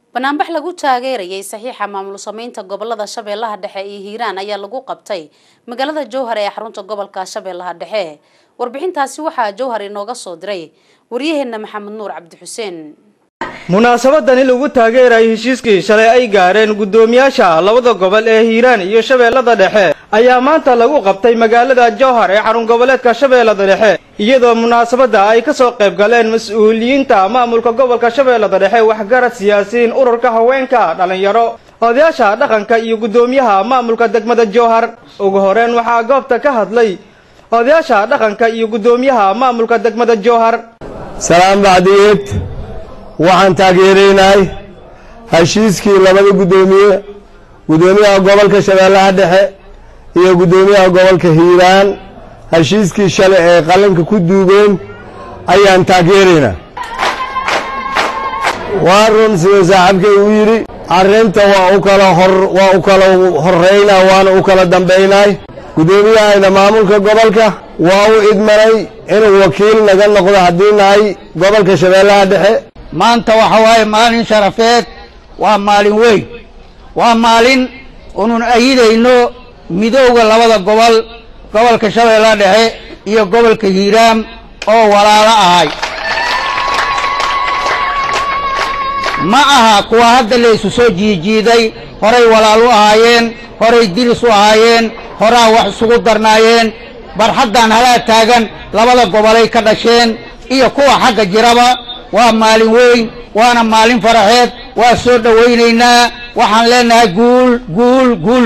banaanbax lagu taageerayay saxiixa maamul sameynta gobolada shabeellaha dhexe iyo hiiraan ayaa lagu qabtay magaalada jowhar ee xarunta gobolka shabeellaha dhexe warbixintaasi waxaa jowhar inooga soo diray waryaheena maxamed nuur cabdi xuseen munaasabadani lagu taageerayo heshiiskii shalay ay gaareen guddoomiyaasha labada gobol ee hiiraan iyo shabeellada dhexe ayaa maanta lagu qabtay magaalada jowhar ee xarun goboleedka shabeellada dhexe iyadoo munaasabadda ay ka soo qayb galeen mas-uuliyiinta maamulka gobolka shabeellada dhexe waxgarad siyaasiyiin ururka haweenka dhallinyaro odayaasha dhaqanka iyo guddoomiyaha maamulka degmada jowhar ugu horeyn waxaa goobta ka hadlay odayaasha dhaqanka iyo guddoomiyaha maamulka degmada jowhar salaam bacdiyeed waxaan taageeraynahay heshiiskii labada guddoomiye guddoomiyaha gobolka shabeellaha dhexe iyo guddoomiyaha gobolka hiiraan heshiiskii shalay ee qalinka ku duugeen ayaan taageeraynaa waa run siduu saaxiibkay uu yidhi arrinta waa u kala hor waa u kala horraynaa waana u kala dambaynay guddoomiyahayna maamulka gobolka waa u idmanay inuu wakiil naga noqdo haddii nahay gobolka shabeellaha dhexe maanta waxa waaye maalin sharafeed waa maalin weyn waa maalin unun ayidayno midowga labada gobol gobolka shabeellaha dhexe iyo gobolka hiiraam oo walaalo ahay ma aha kuwa hadda la isu soo jiijiiday horay walaal u ahaayeen horay diris u ahaayeen horaa wax isugu darnaayeen barxaddan halaa taagan labada gobolay ka dhasheen iyo kuwa xagga jiraba waa maalin weyn waana maalin faraxeed waa soo dhowaynaynaa waxaan leenahay guul guul guul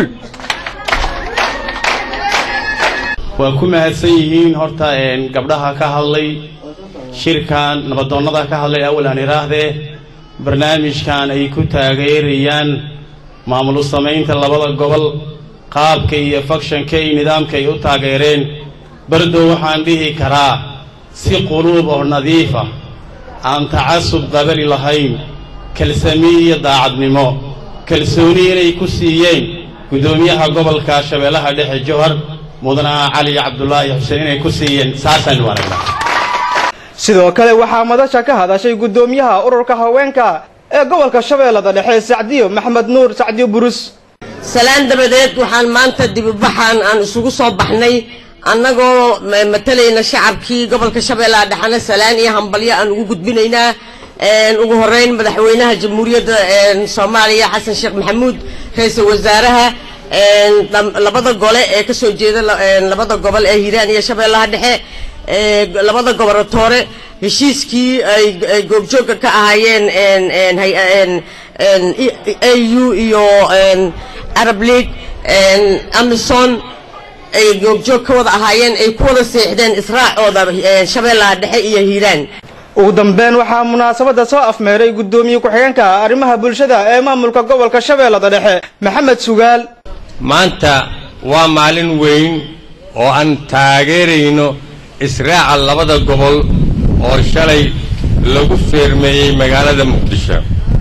waa ku mahadsan yihiin horta gabdhaha ka hadlay shirkan nabadoonnada ka hadlay awal aan idhaahdee barnaamijkan ay ku taageerayaan maamul samaynta labada gobol qaabka iyo fakshanka iyo nidaamka ay u taageereen bardow waxaan dhihi karaa si quluub oo nadiifa aan tacasub qabali lahayn kalsamiin iyo daacadnimo kalsooni inay ku siiyeen guddoomiyaha gobolka shabeellaha dhexe jowhar mudana cali cabdulaahi xuseen inay ku siiyeen saasaan wanagnaa sidoo kale waxaa madasha ka hadashay guddoomiyaha ururka haweenka ee gobolka shabeellada dhexe sacdiyo maxmed nuur sacdiyo burus salaan dabadeed waxaan maanta dibibaxaan aan isugu soo baxnay annagoo matalayna shacabkii gobolka shabeellaha dhexena salaan iyo hambalyo aan ugu gudbinaynaa ugu horeyn madaxweynaha jamhuuriyadda soomaaliya xasan sheekh maxamuud ra-iisul wasaaraha labada gole ee kasoo jeeda labada gobol ee hiiraan iyo shabeellaha dhexe labada goboratoore heshiiskii ay goobjoogga ka ahaayeen a u iyo arab league amison ay goobjoog ka wada ahaayeen ay ku wada seexdeen israacooda shabeellaha dhexe iyo hiiraan ugu dambeyn waxaa munaasabadda soo afmeeray guddoomiye ku-xigeenka arrimaha bulshada ee maamulka gobolka shabeellada dhexe maxamed sugaal maanta waa maalin weyn oo aan taageerayno israaca labada gobol oo shalay lagu feermeeyey magaalada muqdisho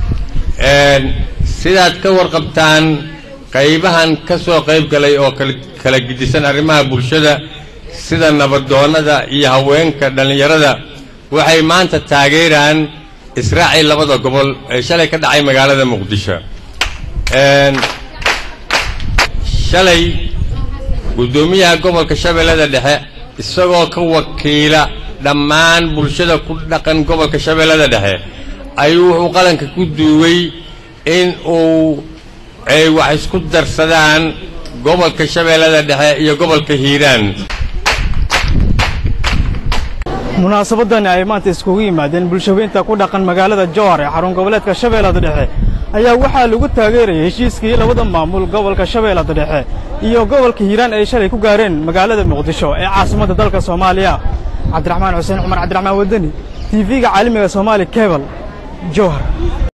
sidaad ka warqabtaan qaybahan ka soo qayb galay oo kala gidisan arrimaha bulshada sida nabadoonnada iyo haweenka dhallinyarada waxay maanta taageeraan israacii labada gobol ee shalay ka dhacay magaalada muqdisho shalay guddoomiyaha gobolka shabeellada dhexe isagoo ka wakiila dhammaan bulshada ku dhaqan gobolka shabeellada dhexe ayuu wuxuu qalanka ku duugay in uu ay wax isku darsadaan gobolka shabeellada dhexe iyo gobolka hiiraan munaasabadani ay maanta iskugu yimaadeen bulshaweynta ku dhaqan magaalada jowhar ee xarun goboleedka shabeellada dhexe ayaa waxaa lagu taageerayay heshiiskii labada maamul gobolka shabeellada dhexe iyo gobolka hiiraan ay shalay ku gaareen magaalada muqdisho ee caasimadda dalka soomaaliya cabdiraxmaan xuseen cumar cabdiraxmaan wadani tv-ga caalamiga soomaali kebal jowhar